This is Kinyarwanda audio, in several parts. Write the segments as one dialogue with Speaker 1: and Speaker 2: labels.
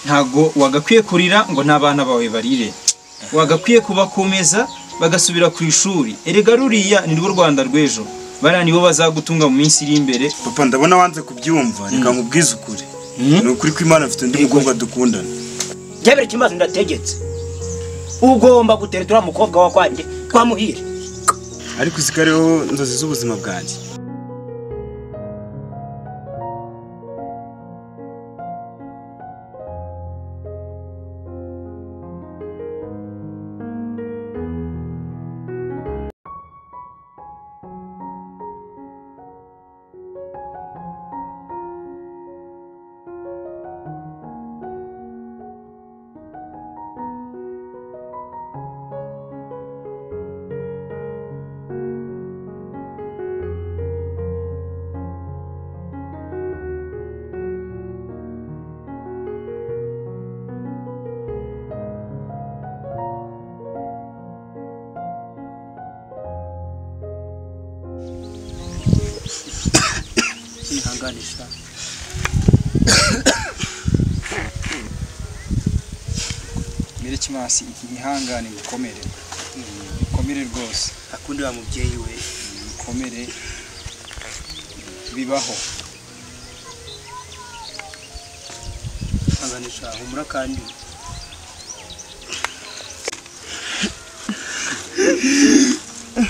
Speaker 1: ntago wagakwiye kurira ngo n'abana bawe barire wagakwiye kubakomeza bagasubira ku ishuri erega ruriya ni rwo rwanda rw'ejo bariya nibo bazagutunga mu minsi iri imbere
Speaker 2: papa ndabona wanze kubyumva reka nkubwize ukuri ni ukuri ko imana afite undi mukobwa dukundana
Speaker 3: njyabere ikibazo ndategetse ugomba gutereta uriya mukobwa wa kwanjye twamuhire
Speaker 2: ariko uzi ko ariho inzozi z'ubuzima bwanjye
Speaker 1: merekimasi ihangane ibikomere ibikomere rwose
Speaker 3: akunda wa mubyeyi we
Speaker 1: ibikomere bibaho
Speaker 3: anganisha humura kandi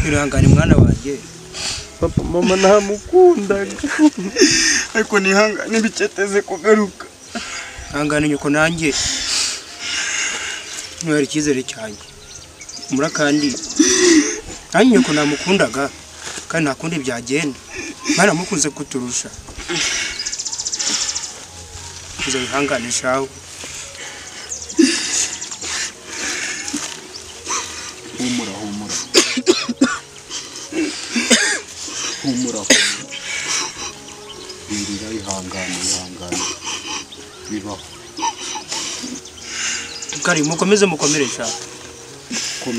Speaker 3: irangane mwana wanjye
Speaker 4: papa mama ntamukundaga
Speaker 2: ariko nihangane biceteze kugaruka
Speaker 3: ihangane nyoko nanjye ntwere icyizere cyanjye humura kandi nanjye nyoko namukundaga kandi nta kundi byagenda mwaramukunze kuturusha kuza wihanganishaho
Speaker 1: humura humura humura humura wirira ihangane ihangane bibaho
Speaker 3: kari mukomeze mukomeresha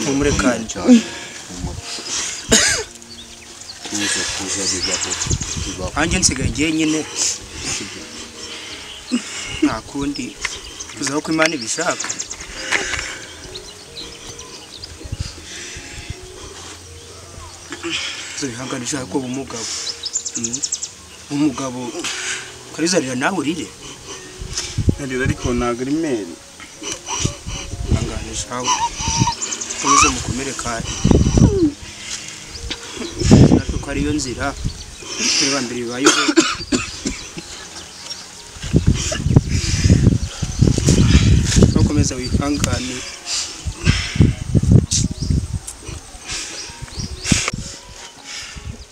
Speaker 3: humure kandi
Speaker 1: tuza kuza bibaho bibaho
Speaker 3: nanjye nsigaye jyenyine nta kundi tuzaho ko imana ibishaka tuzabihangana ishaka ko uba umugabo Mm. umugabo ukarizarira nawe urire
Speaker 2: narira ariko ntabwo ari meri
Speaker 3: hanganishaho mukomeze mukomere kandi kuko ariyo nzira tureba mbere bibayeho ntukomeze wihangane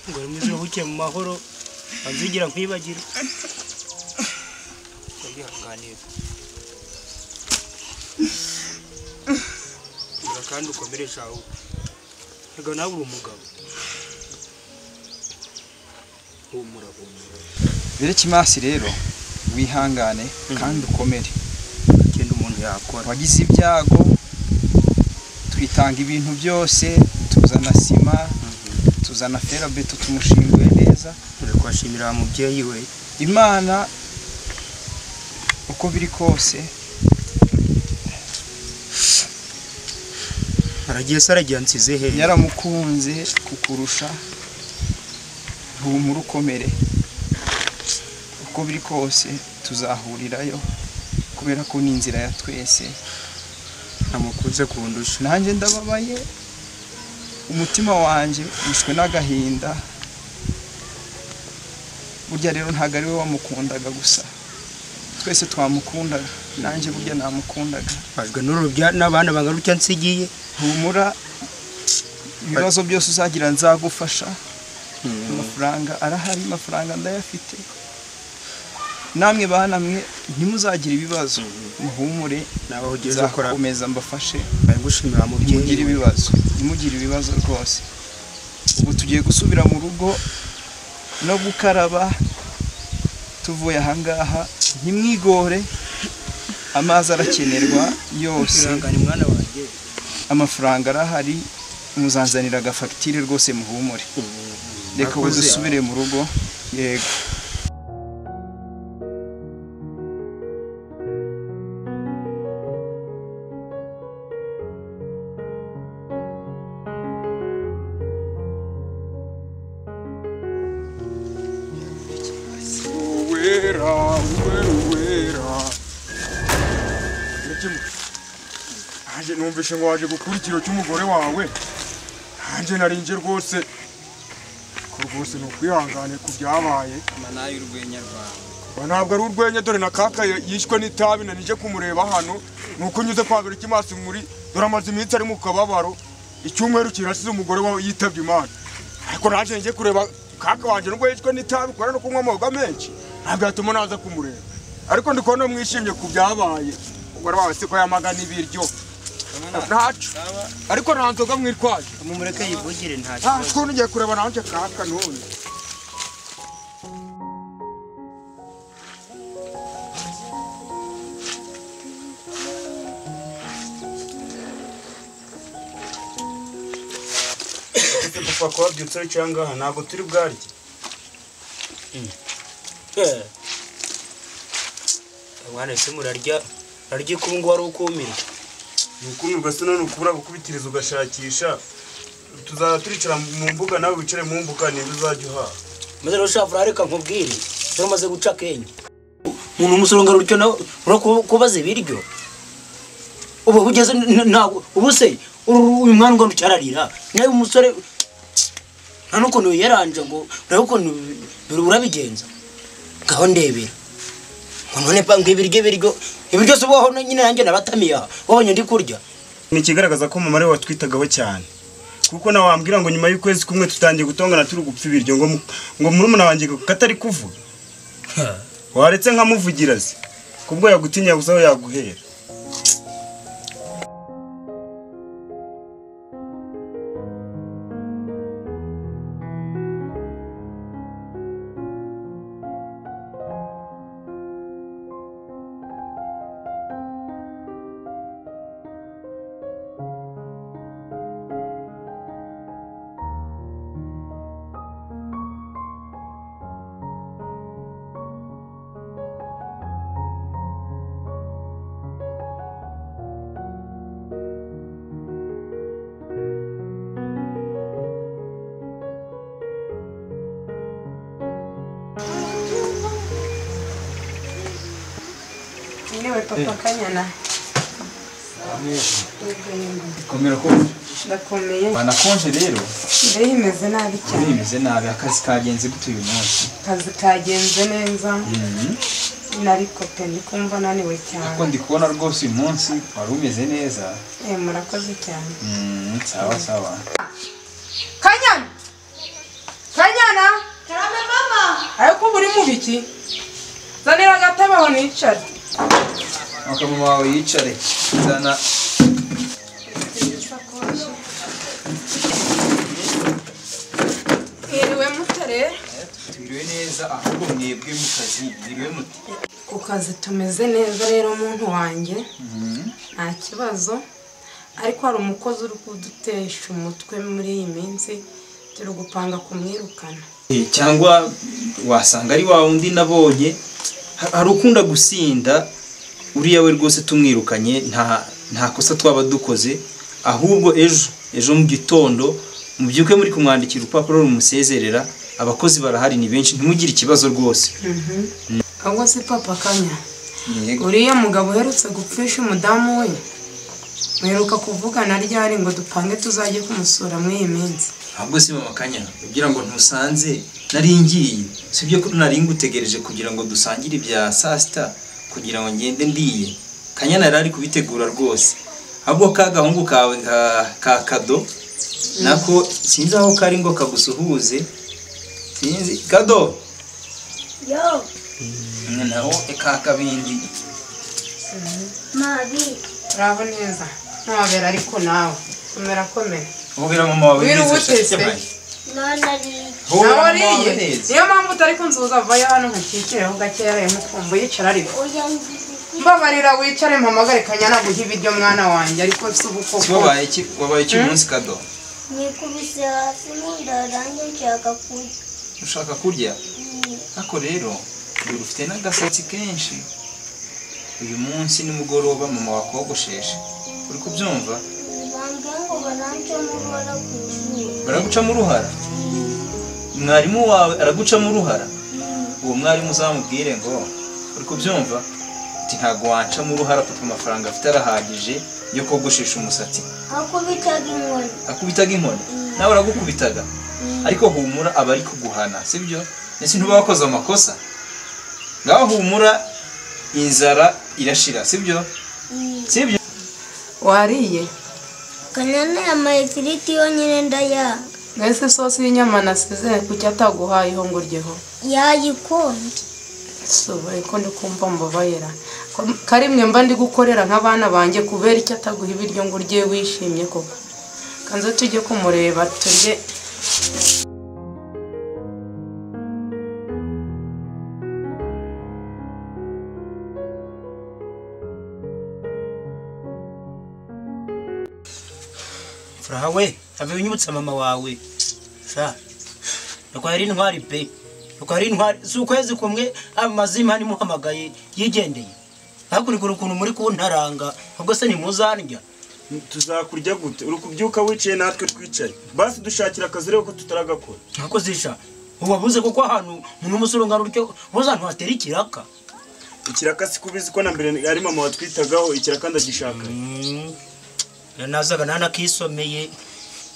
Speaker 3: ngo rimwe uruhuke mu mahoro banze ugira nkwibagira wihanganiye Ura kandi ukomeresha aho reka nawe uri umugabo humura humura
Speaker 1: merekimasi rero wihangane kandi ukomere
Speaker 3: kenda umuntu yakora
Speaker 1: wagize ibyago twitanga ibintu byose tuzana sima tuzana ferabeto tumushinguye neza
Speaker 3: uri kuhashimira mubyeyi we
Speaker 1: imana uko biri kose
Speaker 3: aragiye se aragiye ansize he
Speaker 1: yaramukunze kukurusha humura ukomere uko biri kose tuzahurirayo kubera ko ni inzira ya twese
Speaker 3: ntamukunze kundusha
Speaker 1: nanjye ndababaye umutima wanjye wishwe n'agahinda burya rero ntabwo ari we wamukundaga gusa twese twamukundaga nanjye burya namukundaga
Speaker 3: bajwe n'urubya n'abana bangaruka nsigiye
Speaker 1: humura ibibazo byose uzagira nzagufasha amafaranga arahari amafaranga ndayafite namwe bana mwe ntimuzagira ibibazo muhumure
Speaker 3: nawe aho ugeze ukora
Speaker 1: nzakomeza mbafashe
Speaker 3: bari gushimira
Speaker 1: ntimugire
Speaker 3: mubyeyi we
Speaker 1: ibibazo ntimugire ibibazo rwose ubu tugiye gusubira mu rugo no gukaraba tuvuye ahangaha ntimwigore amazi arakenerwa yose
Speaker 3: ihangane mwana wanjye
Speaker 1: amafaranga arahari muzanzanira agafagitire rwose muhumure reka ubu
Speaker 3: Murakoze.
Speaker 1: dusubire mu rugo yego
Speaker 3: uwera uwe uwera nanjye numvise ngo waje gukura ikiro cy'umugore wawe nanjye narinje rwose ko rwose ni ukwihangane ku byabaye
Speaker 1: manayi urwenya rwawe
Speaker 3: Ba, ntabwo ari urwenya dore na kaka ya- yishwe n'itabi na nije kumureba hano ni uko nyuze kwa buri kimasi muri dore amaze iminsi ari mu kababaro icyumweru kirasize umugore wawe yitabye imana ariko naje njye kureba kaka wanjye nubwo yishwe n'itabi kubera no kunywa amawoga menshi ntabwo yatuma naza kumureba ariko ndi kubona mwishimye ku byabaye umugore wawe siko yamagana ibiryo ntacu ariko nta nzoga mwitwaje
Speaker 5: mumureke yivugire nta
Speaker 3: Ah, ukuntu ugiye kureba nawe njye kaka none
Speaker 2: papa ko wabyutse ari cyangwa ntabwo turi bwarye
Speaker 5: mwana ese murarya murarya ubu ngubu ari ukumira
Speaker 2: ukuntu ugasana ni ukubura gukubitiriza ugashakisha tuzaba turicara mu mbuga nawe wicare mu mbuga niba uzajya uhaha
Speaker 5: maze rero ushaka urareka nkubwire dore umaze guca akenge umuntu umusoronga rutyo nawe urabona kubaza ibiryo ubu ugeze ntabwo ubu se uru- uyu mwana ungana ucyararira nawe umusore nta n'ukuntu yiyaranje ngo nawe ukuntu biri- urabigenza ngaho ndebera ngo none pa ngo ibiryo ibiryo ibiryo si ubaho nyine nanjye nabatamiye aha wabonye ndi kurya
Speaker 2: ni ikigaragaza ko mama ariwe watwitagaho cyane kuko nawe wambwira ngo nyuma y'ukwezi kumwe tutangiye gutongana turi gupfa ibiryo ngo mu- ngo murumuna wanjye katari kuvuga waretse nkamuvugira se kubwo yagutinya gusa aho yaguhera
Speaker 6: Niwe papa Kanyana
Speaker 1: komera ko
Speaker 6: ndakomeye
Speaker 1: banakonje rero
Speaker 6: mbere imeze nabi cyane
Speaker 1: bimeze nabi akazi kagenze gute uyu munsi
Speaker 6: akazi kagenze neza nariko pe ndi kumva naniwe
Speaker 1: kuko
Speaker 6: cyane
Speaker 1: ndi kubona rwose uyu munsi wari umeze neza
Speaker 6: eh murakoze cyane
Speaker 1: Mm, sawa sawa
Speaker 6: Kanyana Kanyana Karame mama ariko uba uri mu biki zanira agatebe aho nicare
Speaker 1: akamama wawe yicare nzana
Speaker 6: mwiriwe mutare
Speaker 1: twiriwe neza ahubwo mwebwe mu kazi mwiriwe muti
Speaker 6: ku kazi tumeze neza rero muntu wanjye nta kibazo ariko hari umukozi uri kudutesha umutwe muri iyi minsi turi gupanga kumwirukana
Speaker 1: Eh, cyangwa wasanga ari wa wundi nabonye ha- hari ukunda gusinda uriya we rwose tumwirukanye nta nta kosa twaba dukoze ahubwo ejo ejo mu gitondo mubyuke muri kumwandikira urupapuro rumusezerera abakozi barahari ni benshi ntimugire ikibazo rwose
Speaker 6: ahubwo si papa kanya uriya mugabo uherutse gupfisha umudamu we mwiruka kuvugana ryari ngo dupange tuzajye kumusura muri iyi minsi
Speaker 1: ahubwo si mama kanya kugira ngo ntusanze naringiye si byo ko nari ngutegereje kugira ngo dusangire ibya saa sita kugira ngo ngende ndiye kanyana yari ari kubitegura rwose ahubwo ka gahungu kawe ka- ka kado nako sinzi aho kari ngo kagusuhuze sinzi kado
Speaker 7: Yo,
Speaker 1: Mm, naho ka kabindi
Speaker 7: Mabi.
Speaker 6: turabo neza ntabera ariko nawe kumera komera
Speaker 1: hobera mama wawe
Speaker 6: Wiriwe
Speaker 1: neza shasha
Speaker 6: utese.
Speaker 1: cyane.
Speaker 7: None ari
Speaker 1: Hobera
Speaker 6: nawe
Speaker 1: mama wawe
Speaker 6: ariye
Speaker 1: neza
Speaker 6: niyo mpamvu utari kunzuza avayo hano nkakikireho gakeya nkukumva yicara ariko
Speaker 7: uyangiza
Speaker 6: mbabarira wicare mpamagare kanyana guha ibiryo mwana wanjye ariko si ubu
Speaker 1: Si
Speaker 6: koko
Speaker 1: wabaye iki wabaye iki munsi kado
Speaker 7: nikubise hasi mu nda nanjye nshaka kurya.
Speaker 1: ushaka kurya
Speaker 7: Mm.
Speaker 1: Ako rero uyu ufite n'agasatsi kenshi uyu munsi nimugoroba mama wakogosheshe uri kubyumva
Speaker 7: Bambwiye ngo barancamo uruhara ku ishuri.
Speaker 1: baragucamo uruhara mwarimu wawe aragucamo uruhara uwo mwarimu uzamubwire ngo uri kubyumva uti ntabwo wancamo uruhara kuko amafaranga afite arahagije yo kogoshesha umusatsi
Speaker 7: akubitaga inkoni
Speaker 1: akubitaga inkoni nawe aragukubitaga ariko humura aba ari kuguhana sibyo ndetse ntuba wakoze amakosa ngaho humura inzara irashira sibyo sibyo
Speaker 6: wariye
Speaker 7: kanyana yamaye ifiriti yonyine ndayanga
Speaker 6: mbese isosi y'inyama nasize kuki ataguhayeho ngo uryeho
Speaker 7: yayikunda
Speaker 6: subaye ko ndi kumva mbabayera karimwe mba ndi gukorera nk'abana banjye kubera icyo ataguha ibiryo ngo urye wishimye koko kanze tujye kumureba turye
Speaker 5: furaha we ave unyibutsa mama wawe sa nuko yari intwari pe nuko yari intwari si ukwezi kumwe amazima nimuhamagaye yigendeye hakurikira ukuntu muri kuntaranga ahubwo se ntimuzandya
Speaker 2: tuzakurya gute uri kubyuka wicaye natwe twicaye basi dushakira akazi urebe ko tutaragakora
Speaker 5: ntakozisha ubu wabuze kuko ahantu umuntu w'umusorongano utyo ntuzantu hatera ikiraka
Speaker 2: ikiraka si kubizi ko na mbere ari mama watwitagaho ikiraka ndagishaka
Speaker 5: Mm. Iyo nazaga nanakisomeye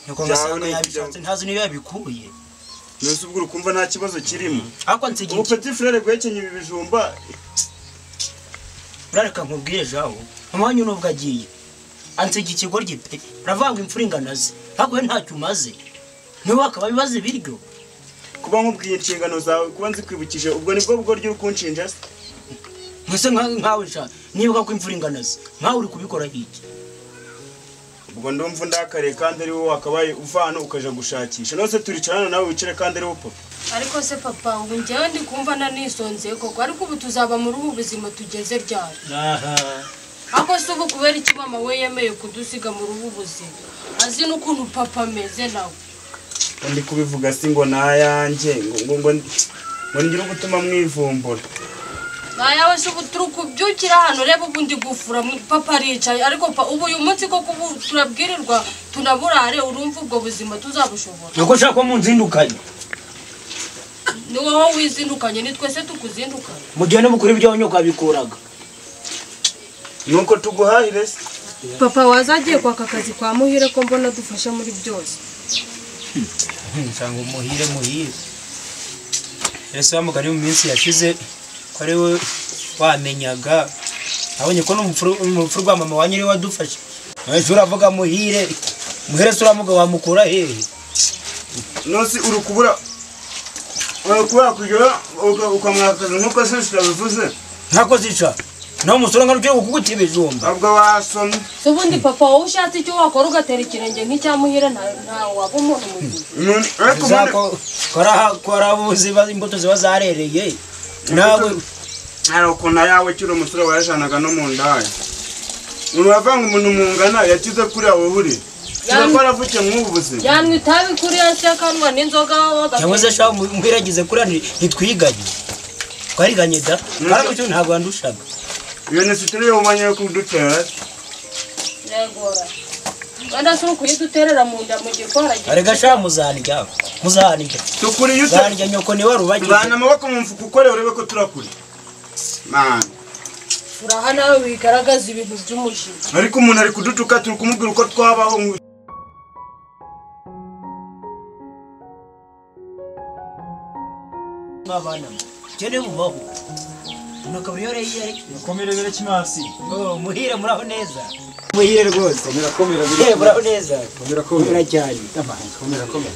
Speaker 5: nuko
Speaker 2: Byawe
Speaker 5: ngasanga
Speaker 2: ni
Speaker 5: yabishatse
Speaker 2: ibyo.
Speaker 5: ntazi niyo yabikuye
Speaker 2: nose ubwo ukumva nta kibazo kirimo
Speaker 5: ariko nsigiye
Speaker 2: ubu
Speaker 5: iki-
Speaker 2: peti frere guhekenya ibi bijumba
Speaker 5: urareka nkubwire jawo umwanya nubwo agiye ansiga ikigoryi pe uravuga ngo imfura ingana ze ntabwo we ntacyo umaze niwe akaba abibaza ibiryo
Speaker 2: kuba nkubwiye inshingano zawe kuba nzikwibukije ubwo nibwo bugoryi uri kunshinja se
Speaker 5: mwese nka- nkawe sha nibuka ko imfura ingana ze nkawe uri kubikora hiki
Speaker 2: ubwo ndumva undakariye kandi ari wowe wakabaye uva hano ukaja gushakisha nose turicarana nawe wicare kandi ari wo papa
Speaker 8: ariko se papa ubu njyewe ndi kumva nanisonzeye koko ariko ubu tuzaba muri ubu buzima tugeze ryari ariko se ubu kubera iki mama we yemeye kudusiga muri ubu buzima azi n'ukuntu papa ameze nawe
Speaker 2: Ngo ndi kubivuga si ngo nayanjye ngo ngo ngo ngo ngire ugutuma mwivumbura
Speaker 8: nayawe se ubu turi kubyukira hano reba ubu ndi gufura mu- papa aricaye ariko pa ubu uyu munsi koko ubu turabwirirwa tunaburare urumva ubwo buzima tuzabushobora
Speaker 5: nuko nshaka ko munzindukanye
Speaker 8: ni wowe wizindukanye ni twese tukuzindukanye
Speaker 5: mu gihe no mukuru ibyawe nyoko yabikuraga
Speaker 2: nuko tuguhahire se
Speaker 9: papa wazagiye kwaka akazi kwa muhire ko mbona dufasha muri byose
Speaker 5: nsanga umuhire muhire ese wa mugani mu minsi yashize ko ari we wamenyaga abonye ko n'umupfu rwa mama wanyu ari we wadufashe nahise uravuga muhire muhire se uravuga wamukura hehe
Speaker 2: nose uri kubura uri kubura kujya ukamwakaza nk'uko se tutabivuze
Speaker 5: ntako zica nawe umusore ngari ugiye kukuguta ibijumba
Speaker 2: ntabwo wasomye
Speaker 8: si ubundi papa wowe ushatse icyo wakora ugatera ikirenge nk'icyamuhira ntawe waba umuntu muzima
Speaker 2: None- ariko ubundi-
Speaker 5: korabuzi imbuto ziba zarereye nawe
Speaker 2: hari ukuntu ayawe ukiri umusore wayajanaga no mu ndaya uravanga umuntu mungana yakize kuri aho uri
Speaker 8: Yam-
Speaker 2: kiba aravuke mw'ubu buzima
Speaker 8: yanywa itabi kuri ya se akanywa n'inzoga
Speaker 5: cyangwa se shaka mwiragize kuriya ntitwiganye twariganye da karamucyo ntabwo wandushaga
Speaker 2: iyo ni sitiri yo umwanya yo kudutera
Speaker 8: yegora wenda si ukuyituterera mu nda mu gikora
Speaker 5: arega sha muzandya muzandya
Speaker 2: tukuri iyo uta-
Speaker 5: muzandya nyoko niwe rubagize
Speaker 2: vana amaboko mu mfuka ukore urebe ko turakuri mani
Speaker 8: uraha nawe wigaragaza ibintu by'umujinya
Speaker 2: ariko umuntu ari kudutuka turi kumubwira uko twabaho ngo-
Speaker 5: mwabana cyane mubaho nukaburi yore yari
Speaker 1: mukomere bere kimasi
Speaker 5: oh muhire muraho neza muhire rwose murakomera bire muraho neza murakomera cyane tamani komera komera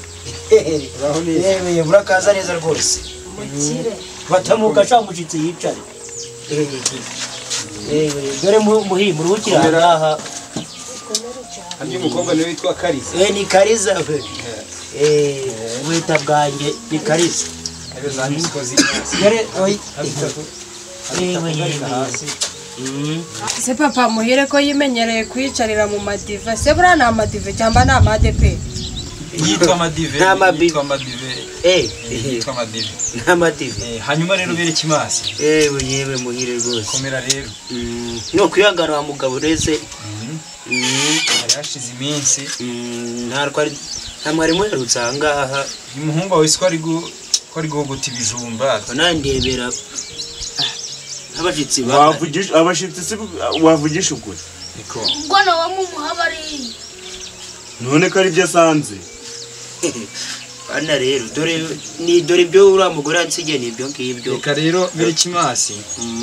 Speaker 5: muraho neza eh murakaza neza rwose
Speaker 8: mukire
Speaker 5: batamuka sha mushitse yicare eh eh dore mu- muhire muruhukira aha
Speaker 4: Hano uyu mukobwa niwe witwa Kalisa.
Speaker 5: eh ni kariza we eh wita bwanjye ni kariza
Speaker 4: Ariyo za misikozi.
Speaker 5: yare oyi yewe yewe
Speaker 9: se papa muhire ko yimenyereye kuyicarira mu madiva se buriya ni amadiva cyangwa ni amade pe
Speaker 1: yitwa madive
Speaker 5: Nta mabi-
Speaker 1: yitwa madive
Speaker 5: eh
Speaker 1: yitwa madive
Speaker 5: n'amadiva
Speaker 1: Eh, hanyuma rero bere kimasi
Speaker 5: yewe yewe muhire rwose
Speaker 1: komera rero
Speaker 5: Mm, ni ukwihangana wa mugabo ureze Mm,
Speaker 1: hari hashize iminsi
Speaker 5: mm, nta rwari nta mwarimu uherutse aha ngaha
Speaker 1: uyu muhungu wawe siko ari gu- ko ari guhogota ibijumba
Speaker 5: nandebera abashyitsi
Speaker 2: wavugisha abashitsi si wavugisha ukuri
Speaker 7: ubwo nawe mumuha bariya
Speaker 2: none ko ari byo asanze
Speaker 5: bana rero dore ni dore ibyo uriya mugore yansigiye ni ibyo ngibyo
Speaker 1: reka rero mirikimansi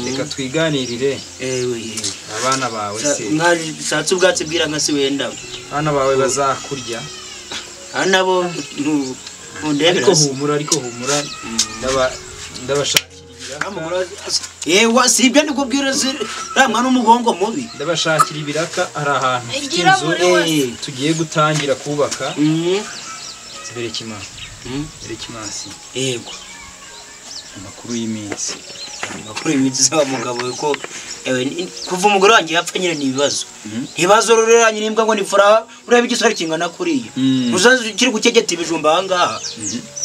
Speaker 1: reka twiganirire
Speaker 5: ewe
Speaker 1: abana bawe se
Speaker 5: mwashatse ubwatsi bw'iranka si wenda
Speaker 1: abana bawe bazakurya
Speaker 5: nabo
Speaker 1: ariko humura ariko humura ndaba ndabashakira
Speaker 5: yewe si ibyo ndi kubwira ramwa n'umugongo mubi
Speaker 1: ndabashakira ibiraka ari ahantu mfite
Speaker 5: Igira
Speaker 1: inzu
Speaker 5: muri wese.
Speaker 1: eh, tugiye gutangira kubaka berekima
Speaker 5: Mm.
Speaker 1: berekimansi
Speaker 5: yego
Speaker 1: amakuru y'iminsi
Speaker 5: amakuru y'iminsi z'aba mugabo ko ewe, ni- kuva umugore wanjye yapfa nyine ni ibibazo ibibazo rero yanyu n'imbwa ngo ni furaha ureba igisore kingana kuriya
Speaker 1: Mm.
Speaker 5: muzazi kiri gukegeta ibijumba ahangaha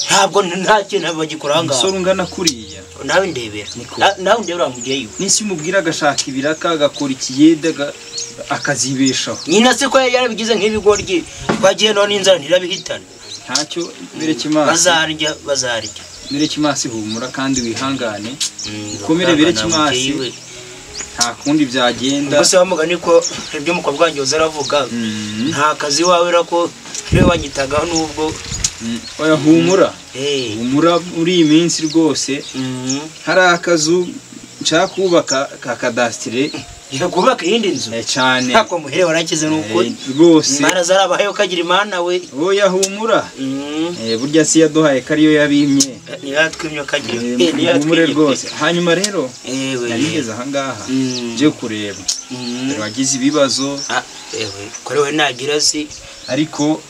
Speaker 5: ntabwo n- nta kintu bagikora
Speaker 1: umusore
Speaker 5: ahangaha
Speaker 1: ungana kuriya
Speaker 5: nawe ndebera Na- nawe ndebera wamugeyo
Speaker 1: n'isi umubwira agashaka ibiraka agakora ikiyede aga- akazibeshaho
Speaker 5: nyina se ko yari yarabigize nk'ibigoryi twagiye none inzara ntirabihitana
Speaker 1: ntacyo berekimansi
Speaker 5: bazarya bazarya
Speaker 1: berekimansi humura kandi wihangane ukomere
Speaker 5: Komere
Speaker 1: berekimansi nta kundi byagenda
Speaker 5: ubwo se wamugani ko ibyo umukobwa wanjye waza aravuga
Speaker 1: Mm.
Speaker 5: nta kazi wawe era ko niwe wanyitagaho n'ubwo
Speaker 1: Mm. oya humura
Speaker 5: eh
Speaker 1: humura muri iyi minsi rwose
Speaker 5: mm.
Speaker 1: hari akazu nshaka kubaka ka kadasitire
Speaker 5: Reka kubaka iyindi nzu
Speaker 1: eh, cyane
Speaker 5: ntabwo muhere warakize n'ukuri
Speaker 1: Eh, rwose
Speaker 5: imana zarabahaye ukagira imana we
Speaker 1: oya humura
Speaker 5: Mm.
Speaker 1: Eh, burya si yaduhaye ko ariyo yabimye
Speaker 5: ntiratwimye ukagira
Speaker 1: Eh,
Speaker 5: eh,
Speaker 1: humure
Speaker 5: ntiratwimye.
Speaker 1: rwose hanyuma rero
Speaker 5: ewe
Speaker 1: narigeze ahangaha
Speaker 5: Mm.
Speaker 1: nje kureba
Speaker 5: Mm.
Speaker 1: dore wagize ibibazo
Speaker 5: Ah, ewe kuri we nagira si
Speaker 1: ariko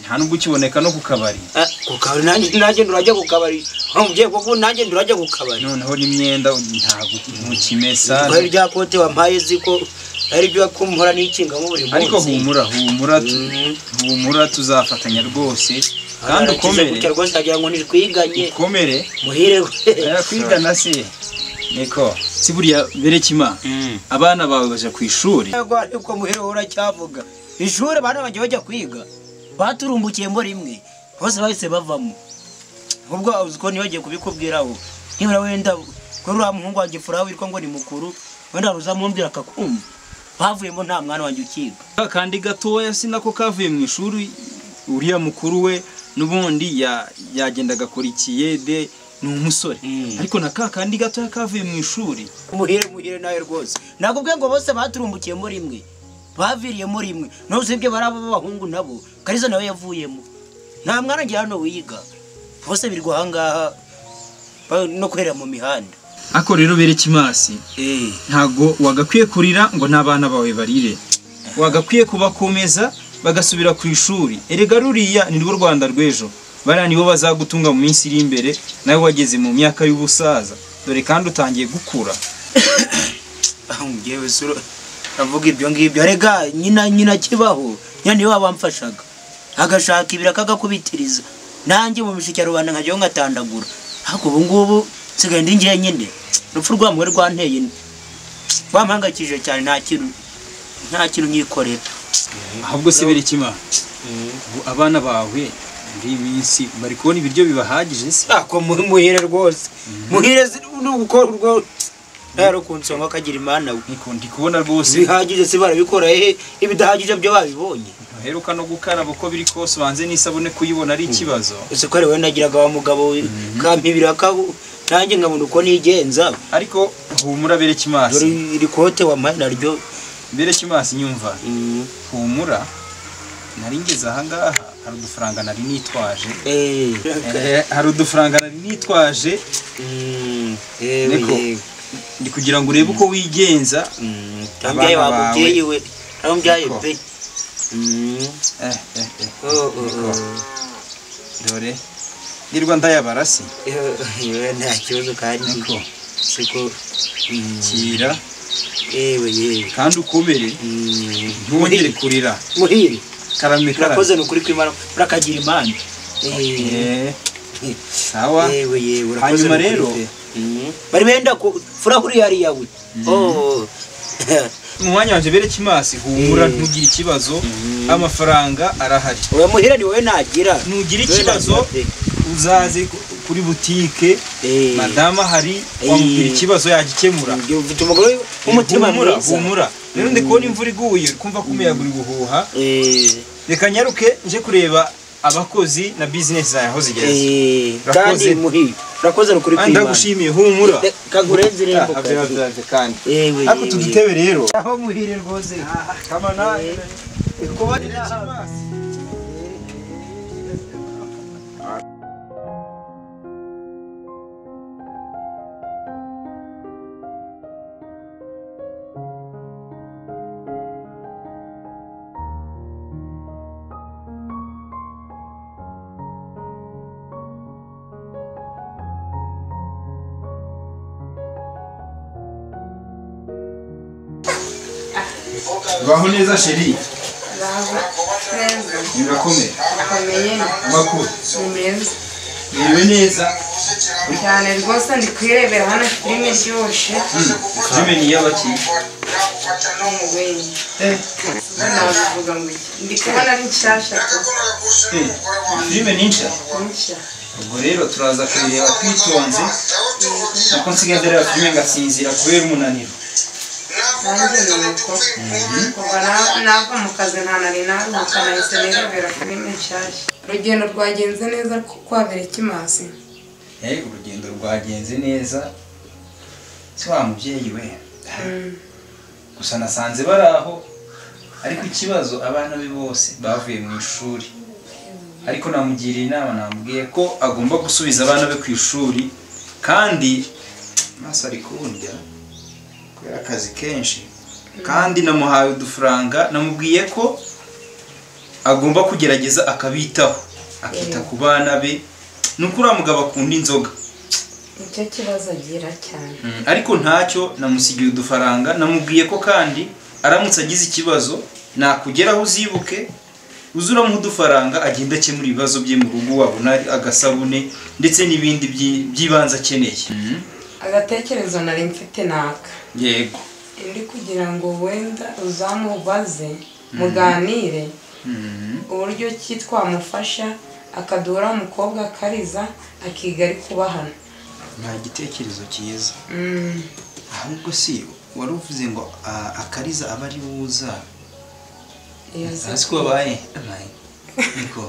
Speaker 1: nta nubwo ukiboneka no ku kabari
Speaker 5: Ah, ku kabari nanjye nanjye nturajya ku kabari aho umubyeyi koko nanjye nturajya ku kabari
Speaker 1: noneho n'imyenda ntabwo ntukimesa
Speaker 5: Kuba rya kote wampaye zi ko ari byo kumuhora n'ikingamo buri munsi
Speaker 1: ariko humura humura tu-
Speaker 5: Mm.
Speaker 1: humura tuzafatanya rwose kandi
Speaker 5: Arakize
Speaker 1: ukomere
Speaker 5: gutya rwose agira ngo nitwiganye
Speaker 1: ukomere
Speaker 5: muhire
Speaker 1: Eh, kwiga na se niko si buriya berekima abana bawe baja ku ishuri
Speaker 5: yego ariko muhire uracyavuga ishuri bana bajya bajya kwiga baturumbukiye mbo rimwe bose bahise bavamo ubwo uzi ko ntibagiye kubikubwiraho nibura wenda kuri uriya muhungu wanjye furaha witwa ngo ni mukuru wenda uzamumbwira akakumva bavuyemo nta mwana wanjye ukiga
Speaker 1: kandi gatoya si nako kavuye mu ishuri uriya mukuru we n'ubundi ya- yagenda agakora ikiyede ni umusore
Speaker 5: Mm.
Speaker 1: ariko na ka kandi gatoya kavuye mu ishuri
Speaker 5: muhire muhire nawe rwose nakubwiye ngo bose baturumbukiyemo rimwe baviriyemo rimwe nawe usibye baraba b'abahungu nabo kariza nawe yavuyemo nta mwana ngira hano wiga bose biri guhangaha ba- no kwera mu mihanda
Speaker 1: ako rero berekimasi ntago wagakwiye kurira ngo n'abana bawe barire wagakwiye kubakomeza bagasubira ku ishuri erega ruriya ni rwo rwanda rw'ejo bariya nibo bazagutunga mu minsi iri imbere nawe wageze mu myaka y'ubusaza dore kandi utangiye gukura
Speaker 5: ngewe sura avuga ibyo ngibyo rega nyina nyina kibaho nyina niwe wabamfashaga agashaka ibiraka agakubitiriza nanjye mu mishike ya rubanda nkajyaho nkatandagura ariko ubu ngubu nsigaye ndi njyenyine urupfu rwa mugore rwanteye inda. rwampangayikishije cyane nta kintu nta kintu nyikorera
Speaker 1: ahubwo se biri kima ubu abana bawe muri iyi minsi bari kubona ibiryo bibahagije se
Speaker 5: ako muhire rwose muhire nubwo urwo rero kunsonga akagira imana we
Speaker 1: niko ndi kubona rwose
Speaker 5: bihagije se barabikora hehe ibidahagije byo babibonye
Speaker 1: uheruka no gukaraba uko biri kose ubanze n'isabune kuyibona ari ikibazo
Speaker 5: ese ko ari wowe nagiraga wa mugabo we, kampibira kabu nanjye nkabona uko nigenza
Speaker 1: ariko humura
Speaker 5: dore
Speaker 1: berekimasi
Speaker 5: iri kote wampaye naryo
Speaker 1: berekimasi nyumva
Speaker 5: mm,
Speaker 1: humura nari ngeze ahangaha hari udufaranga nari nitwaje
Speaker 5: eh,
Speaker 1: Eh, hari udufaranga nari nitwaje
Speaker 5: mm, eh,
Speaker 1: Niko.
Speaker 5: eh,
Speaker 1: ndi kugira ngo urebe uko wigenza
Speaker 5: mm,
Speaker 1: Abana
Speaker 5: nambyaye wa
Speaker 1: bawe.
Speaker 5: mubyeyi we nambyaye
Speaker 1: Niko.
Speaker 5: pe Mm,
Speaker 1: Eh, eh, eh,
Speaker 5: oh, oh,
Speaker 1: Niko.
Speaker 5: oh.
Speaker 1: dore ndirwa ndayabarasi
Speaker 5: Eh, eh, nta kibazo kandi
Speaker 1: Niko.
Speaker 5: siko mm,
Speaker 1: kira
Speaker 5: yewe yewe
Speaker 1: kandi ukomere
Speaker 5: Mm,
Speaker 1: ntwongere kurira
Speaker 5: muhire
Speaker 1: karame karame
Speaker 5: murakoze ni ukuri kw'imana murakagira imana Eh,
Speaker 1: Eh, sawa
Speaker 5: yewe yewe urakoze
Speaker 1: Hanyuma
Speaker 5: ni ukuri
Speaker 1: rero,
Speaker 5: pe. Mm. bari benda ku furahuri yariya we Oh.
Speaker 1: mu mwanya wanjye bereke imasi humura
Speaker 5: Eh.
Speaker 1: ntugire ikibazo amafaranga arahari
Speaker 5: uramuhira ni wowe
Speaker 1: nugira
Speaker 5: nagira Wowe nagira
Speaker 1: ikibazo
Speaker 5: pe.
Speaker 1: uzaze ku- kuri butike madama hari wamubwira ikibazo yagikemura
Speaker 5: ufite umugore w'umutima
Speaker 1: humura
Speaker 5: mwiza.
Speaker 1: humura rero ndi kubona imvura iguye uri kumva ko umuyaga uri guhuha reka nyaruke nje kureba abakozi na bizinesi zawe aho zigeze
Speaker 5: Eh,
Speaker 1: Urakoze.
Speaker 5: kandi muhiye urakoze no kuri
Speaker 1: Kandi ndagushimiye humura
Speaker 5: kakurenze irembo
Speaker 1: Ah, abe byanze kandi
Speaker 5: Ewe,
Speaker 1: ariko utu
Speaker 5: ewe.
Speaker 1: dutebe rero
Speaker 5: aho muhire rwose
Speaker 1: kamana
Speaker 5: kubarira
Speaker 1: baho neza sheri
Speaker 6: neza
Speaker 1: birakomeye
Speaker 6: akomeye
Speaker 1: amakuru
Speaker 6: ni meza
Speaker 1: niriwe neza
Speaker 6: cyane rwose ndi kwirebera hano filime iryoshye
Speaker 1: filime ni iy'abakiri
Speaker 6: no mu bindi nabivuga ngo iki ndi kubona ari nshyashya tu
Speaker 1: filime ni nshya
Speaker 6: nshya
Speaker 1: ubwo rero turaza kuyireba twitonze nako nsigaye ndareba filime ngasinzira kubera umunaniro
Speaker 6: nanjye ni uko kuva na- nava mu kazi nta nari naruhuka nahise nirebera filime nshyashya urugendo rwagenze neza ku- kwa berekimasi
Speaker 1: Eh, urugendo rwagenze neza si wa mubyeyi we gusa nasanze bari aho ariko ikibazo abana be bose bavuye mu ishuri ariko namugiriye inama namubwiye ko agomba gusubiza abana be ku ishuri kandi amaso ari kundya kubera akazi kenshi kandi namuhaye udufaranga namubwiye ko agomba kugerageza akabitaho akita ku bana be ni uko uriya mugabo akunda inzoga
Speaker 6: nicyo kibazo agira cyane
Speaker 1: Mm, ariko ntacyo namusigiye udufaranga namubwiye ko kandi aramutse agize ikibazo nakugeraho uzibuke uze uramuha udufaranga agenda akemura ibibazo bye mu rugo wabona agasabune ndetse n'ibindi byi- by'ibanze akeneye Mm,
Speaker 6: agatekerezo nari mfite naka
Speaker 1: yego
Speaker 6: ndi kugira ngo wenda uzamubaze muganire
Speaker 1: Mm,
Speaker 6: uburyo ki twamufasha akaduhura umukobwa akariza akiga ari kubahana
Speaker 1: nta gitekerezo cyiza
Speaker 6: Mm,
Speaker 1: ahubwo si wari uvuze ngo ah, akariza aba ari buza
Speaker 6: iyo aza
Speaker 1: azi ko abaye amaye niko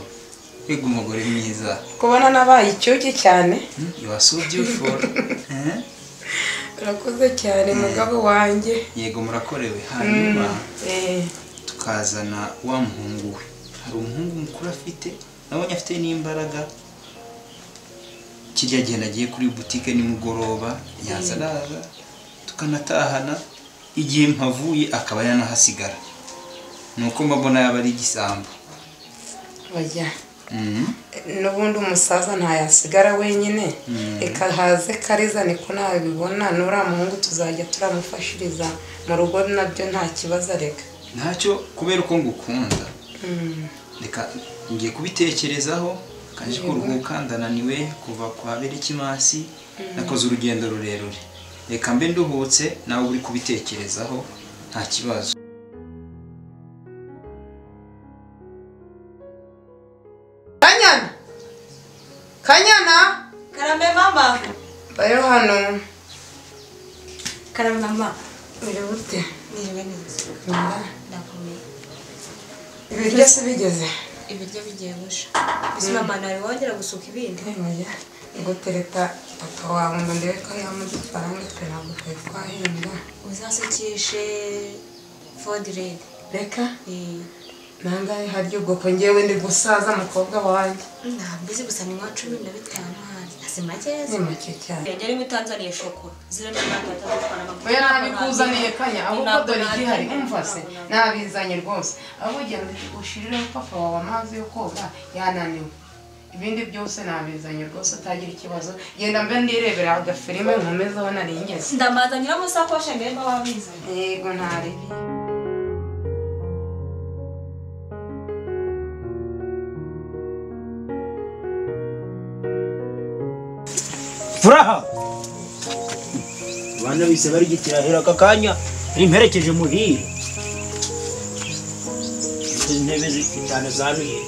Speaker 1: yego umugore mwiza
Speaker 6: kubona nabaye icyuki cyane
Speaker 1: you are so beautiful Eh?
Speaker 6: urakoze cyane mugabo wanjye
Speaker 1: yego murakorewe
Speaker 6: Mm,
Speaker 1: hanyuma
Speaker 6: eh,
Speaker 1: tukazana wa muhungu we hari umuhungu mukuru afite nabonye afite n'imbaraga kirya gihe nagiye kuri butike nimugoroba yaza araza tukanatahana igihe mpavuye akaba yanahasigara ni uko mbabona yaba ari igisambo
Speaker 6: bajya
Speaker 1: Mhm.
Speaker 6: n'ubundi umusaza ntayasigara wenyine
Speaker 1: Mm.
Speaker 6: reka haze kariza niko nabibona n'uriya muhungu tuzajya turamufashiriza mu rugo nabyo nta kibazo areka
Speaker 1: ntacyo kubera uko ngukunda
Speaker 6: Mm.
Speaker 1: reka ngiye kubitekerezaho kaje
Speaker 6: Yego.
Speaker 1: kuruhuka ndananiwe kuva kwa berekimasi nakoze urugendo rurerure reka mbe nduhutse nawe uri kubitekerezaho nta kibazo
Speaker 6: Kanyana! Kanyana!
Speaker 8: karame mama
Speaker 6: Bayo hano.
Speaker 8: karame mama
Speaker 6: Uri bute?
Speaker 8: niriwe neza ndakomeye
Speaker 6: Ibiryo se bigeze?
Speaker 8: ibiryo bigiye gusha ese mama ntari wongera gusuka ibindi
Speaker 6: Oya. Ngo tereta papa wawe ngo ndebe ko yamuha udufaranga twe ntabwo twari twahembwa.
Speaker 8: uzasukishe fodiredi
Speaker 6: Reka nangahe haryo ubwoko ngewe ndi gusaza mukobwa wanjye.
Speaker 8: ntabwizi gusa ni nka cumi na bitanu hanze hasi
Speaker 6: Ni
Speaker 8: makeza
Speaker 6: make cyane.
Speaker 8: yagera rimwe utanzaniye shokora zirimo abantu batatwara
Speaker 6: Oya nabikuzaniye kanya ahubwo dore igihari umva se nabizanye rwose ahubwo ugira ngo ushirireho papa wawe amazi yo koga yananiwe ibindi byose nabizanye rwose utagira ikibazo genda mbe ndirebera agafilime nkomezeho nari ngeze
Speaker 8: ndamazanira amasakoshi ngareba wabizanye
Speaker 6: yego ntaribi
Speaker 5: furaha abana bise barigitira hera aka kanya rimperekeje muhire izi ntebe zitanu zanuye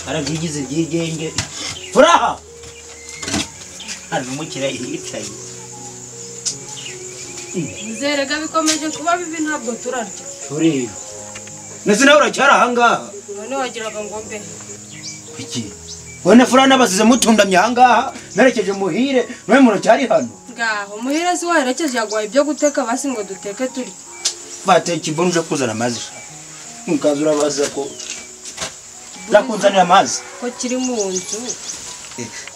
Speaker 5: arabyigize ibyigenge furaha hari n'umukira yicaye
Speaker 8: Zerega bikomeje kuba bibi ntabwo turarya
Speaker 5: tureba ndetse nawe uracyari ahangaha
Speaker 8: none wagiraga ngo mbe
Speaker 5: iki ubona furaha n'abasize mutundamye ahangaha nerekeje muhire nawe muracyari hano
Speaker 9: ngaho muhira si waherekeje yaguhaye ibyo guteka basi ngo duteke turye
Speaker 5: bateye ikibuni uje kuzana amazi ukaza urabaza ko nakunzanira amazi
Speaker 9: ko kiri mu nzu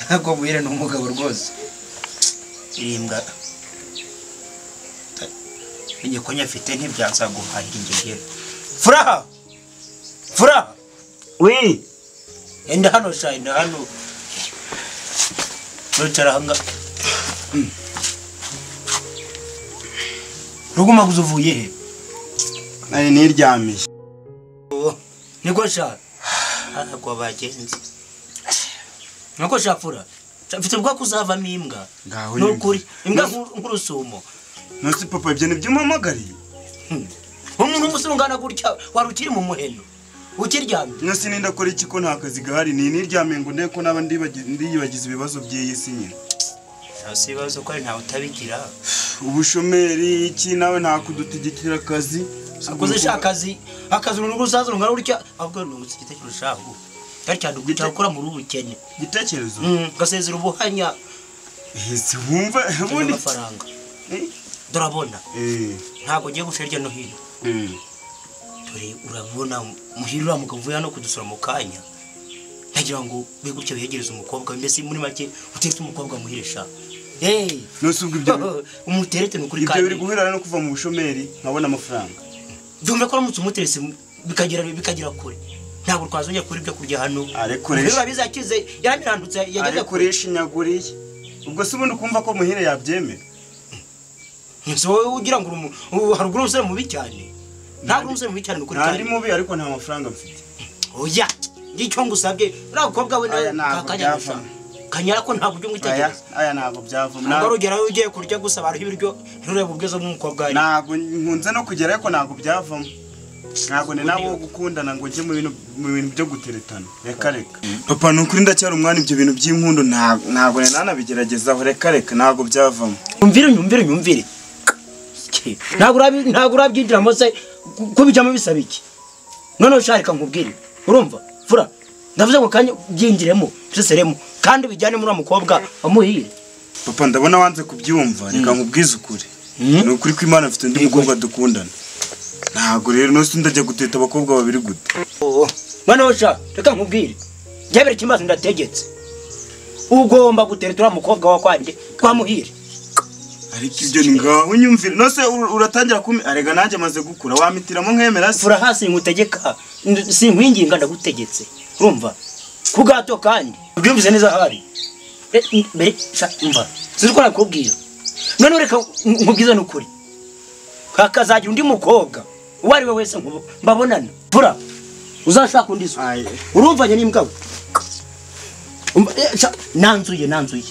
Speaker 5: ntabwo buhire ni umugabo rwose irimbwa igikonya afite ntibyanza guhahira ingegera furaha furaha wi enda hano sha enda hano wicara hanga ruguma guza uvuye he
Speaker 2: nari niryamiye
Speaker 5: niko sha ntabwo bagenzi niko sha fura Sha, mfite ubwo kuzavamo imbwa
Speaker 2: ngaho
Speaker 5: ni ukuri imbwa nk'uru- nk'urusumo
Speaker 2: nasi papa ibyo nibyo umpamagariye
Speaker 5: umuntu umusore ungana gutya wari ukiri mu muheno ukiryamye
Speaker 2: nasi ninda kora iki ko nta kazi gahari ni niryamiye ngo ndebe ko naba ndibagi- ndiyibagiza ibibazo by'iyi si nyine
Speaker 5: nta si ibibazo ko ari ntawe utabigira
Speaker 2: ubushomeri iki nawe ntakudutegekera akazi
Speaker 5: akoze sha akazi akazi urunugu uzaza urungana gutya ahubwo ni ugutse igitekerezo shaho cyari cyane uguca gukora muri ubu bukene
Speaker 2: igitekerezo
Speaker 5: Mm, ugasezera ubuhanya
Speaker 2: ese wumva
Speaker 5: cyangwa
Speaker 2: ubundi
Speaker 5: amafaranga
Speaker 2: Eh.
Speaker 5: turabona
Speaker 2: Eh,
Speaker 5: ntabwo ugiye guca hirya no hino
Speaker 2: mm.
Speaker 5: dore urabona muhira uriya mugabo uvuye hano kudusura mu kanya ntagira ngo be gutya wiyegereze umukobwa we, mbese muri make utetse umukobwa muhire sha Hey!
Speaker 2: nose ubwo ibyo
Speaker 5: umuterete ni ukuri
Speaker 2: ibyo biri
Speaker 5: kandi
Speaker 2: guhurira no kuva mu bushomeri nkabona amafaranga
Speaker 5: byumve ko uramutse umuteretse bikagera bikagera kure ntabwo twazongera kubura ibyo kurya hano
Speaker 2: arekoresha
Speaker 5: biba bizakize yaranirandutse yageze kure
Speaker 2: arekoresha inyaguriye ubwo se ubundi ukumva ko muhire yabyemera
Speaker 5: nzi wowe ugira ngo urumu- ubu haruguru umusore mubi cyane ntabwo umusore mubi cyane ni ukuri
Speaker 2: nta
Speaker 5: kandi
Speaker 2: ndi mubi ariko nta mafaranga mfite
Speaker 5: oya ngicyo ngusabye uriya mukobwa we nawe
Speaker 2: Aya ntabwo
Speaker 5: kakanyara sha
Speaker 2: byavamo.
Speaker 5: kanyara ko ntabwo ujya
Speaker 2: aya
Speaker 5: umwitegereza
Speaker 2: aya ntabwo byavamo
Speaker 5: ntabwo ari ugera ugiye kurya gusa abantu ibiryo nturebe ubwiza bw'umukobwa wawe
Speaker 2: ntabwo nkunze no kugera ariko ntabwo byavamo ntabwo ni nabo wo gukundana ngo njye mu bintu mu bintu byo guteretana reka reka papa ni ukuri ndacyari umwana ibyo bintu by'inkundo ntabwo ntabwo nari nanabigeragezaho reka reka ntabwo byavamo
Speaker 5: nyumvire nyumvire nyumvire Ki, ntabwo urabi- ntabwo urabyinjiramo se ku- kubijyamo bisaba iki noneho usharika nkubwire urumva fura ndavuze ngo kanya byinjiremo useseremo kandi bijyane muri uwo mukobwa wamuhiye
Speaker 2: papa ndabona wanze kubyumva reka nkubwize ukuri
Speaker 5: Mm.
Speaker 2: ni ukuri ko imana afite undi mukobwa dukundana ntabwo rero nose ndajya guteta abakobwa babiri gute
Speaker 5: Oo, noneho sha reka nkubwire byabere ikibazo ndategetse ugomba gutereta uriya mukobwa wa kwanjye twamuhire
Speaker 2: ariko ibyo ni ngaho unyumvire nose ur- uratangira kumpa arega nanjye amaze gukura wamitiramo nkemera se
Speaker 5: fura hasi nkutegeka N- sinkwinginga ndagutegetse urumva ku gato kandi ubyumvise neza hari E, n- mbere sha umva sinzi ko nakubwira noneho reka nk- nkubwize n'ukuri hakazagira undi mukobwa uwo ari we wese nkubu- mbabonana fura uzashaka undi se
Speaker 2: Aye.
Speaker 5: urumvanye n'imbwa we Umva, e, sha, nanzuye nanzuye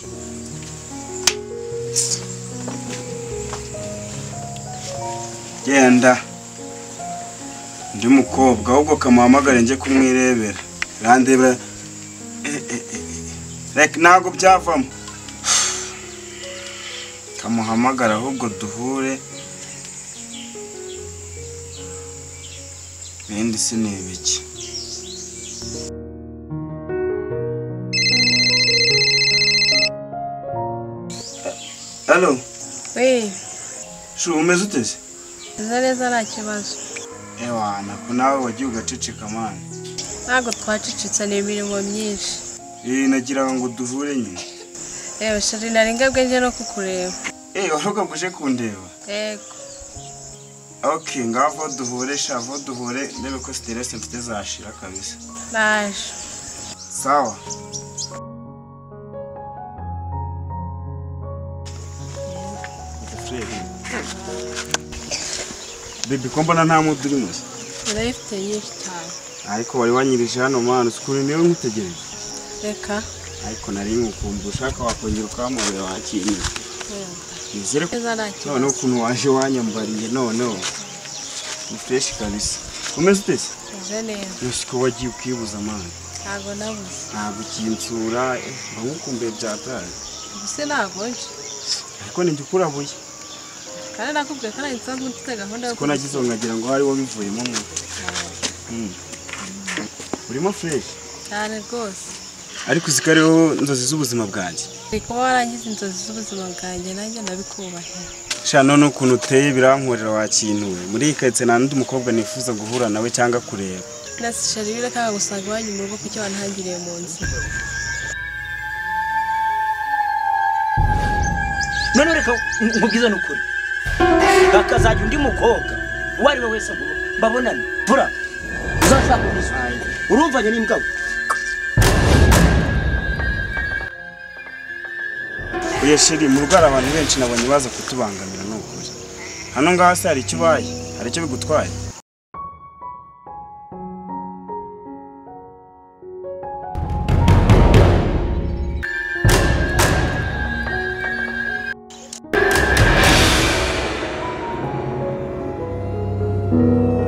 Speaker 2: genda undi mukobwa ahubwo kamuhamagare njye kumwirebera randebera Eh, eh, eh, eh. reka ntabwo byavamo kamuhamagara ahubwo duhure ibindi se ni ibiki halo
Speaker 9: we
Speaker 2: shu umeze ute se
Speaker 9: neza neza nta kibazo
Speaker 2: ewa nako nawe wagiye ugaceceka mani
Speaker 9: ntabwo twacicitse ni imirimo myinshi
Speaker 2: ee nagiraga ngo duhure nyine
Speaker 9: yewe shari nari ngabwenge no kukureba
Speaker 2: ee waruka ngo uje kundeba
Speaker 9: yego
Speaker 2: ok ngavo duhure shavo duhure ndebe ko siteresi mfite zashira kabisa
Speaker 9: naje
Speaker 2: sawa bebi ko mbona nta mudu urimo se
Speaker 9: urayifite nyinshi cyane
Speaker 2: ariko wari wanyirije hano mwana uzi ukuntu niwe nkutegereje
Speaker 9: reka
Speaker 2: ariko nari nkukumva ushaka wakongera ukamubera wakinira nizere ko
Speaker 9: neza nta kibazo
Speaker 2: noneho ukuntu waje wanyambariye noneho ni fureshi kabisa umeze utese
Speaker 8: meze neza
Speaker 2: yose ko wagiye ukibuza amana
Speaker 8: ntabwo nabuze
Speaker 2: ntabwo ukinsura nkamukumbuye byataye
Speaker 8: ubuse nagonje
Speaker 2: ariko ninjye ukurabuye
Speaker 8: kandi nakubwiye ko nari nsanzwe mfite gahunda yo
Speaker 2: ko nagize ngo nkagira ngo hariwo bivuyemo mwe Mm. urimo fureshi
Speaker 8: cyane rwose
Speaker 2: ariko uzi ko ariho inzozi z'ubuzima bwanjye
Speaker 8: ni kuba warangiza inzozi z'ubuzima bwanjye nanjye ndabikubahira
Speaker 2: sha none ukuntu uteye birankorera wakintuwe muri iyi karitsiye nta n'undi mukobwa nifuza guhura nawe cyangwa kureba
Speaker 8: nasishari birakanga gusanga iwanyu mu rugo kuko wantangiriye mu nzu
Speaker 5: none reka nkubwize n'ukuri hakazajya undi mukobwa uwo ari we wese ngo mbabonane bura uzashaka umusore urumvanye n'imbwa
Speaker 2: uyu shiri mu rugo hari abantu benshi nabonye baza kutubangamira ni ukuri hano ngaha se hari icyo ubaye hari icyo bigutwaye
Speaker 10: Thank you.